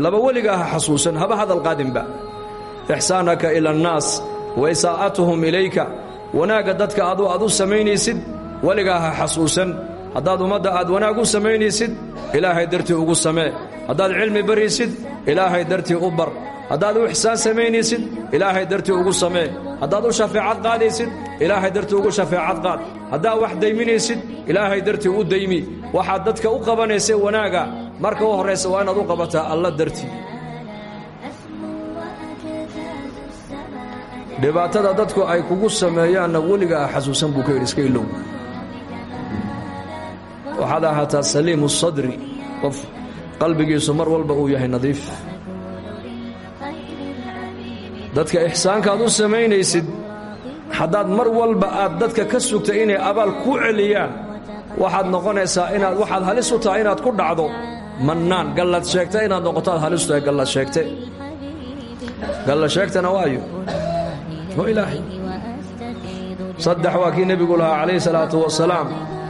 laba weligaa ha xasuusan haba hadal qaadinba ixsaanaka ila annaas wa isaa'atuhum ilayka wanaagga dadka adu aad u samaynaysid weligaa ha xasuusan haddaad ummadda aad wanaag u samaynaysid ilaahay dartii ugu samee haddaad cilmi baraysid ilaahay dartii u bar haddaad u ixsaan samaynaysid ilaahay dartii ugu samee haddaad u shafeecad qaadaysid ilaahay dartii ugu shafeecad qaad haddaad wax dayminaysid ilaahay dartii u daymi waxaad dadka u qabanaysa wanaaga marka u horraysa waa inaad u qabataa alla dartii dhibaatada dadku ay kugu sameeyaanna weligaa xasuusan buu ka yidhi iska ilow waxaad ahaataa saliimu sadri qof qalbigiisu mar walba uu yahay nadiif dadka ixsaankaad u samaynaysid haddaad mar walba aad dadka ka sugta inay abaal ku celiyaan waxaad noqonaysaa inaad waxaad halis u tahay inaad ku dhacdo mannaan gallad sheegta inaad noqoto aad halis u tahay gallad sheegte gallad sheegtana waayo waa ilaahay saddex waa kii nebigu lahaa calayhi salaatu wasalaam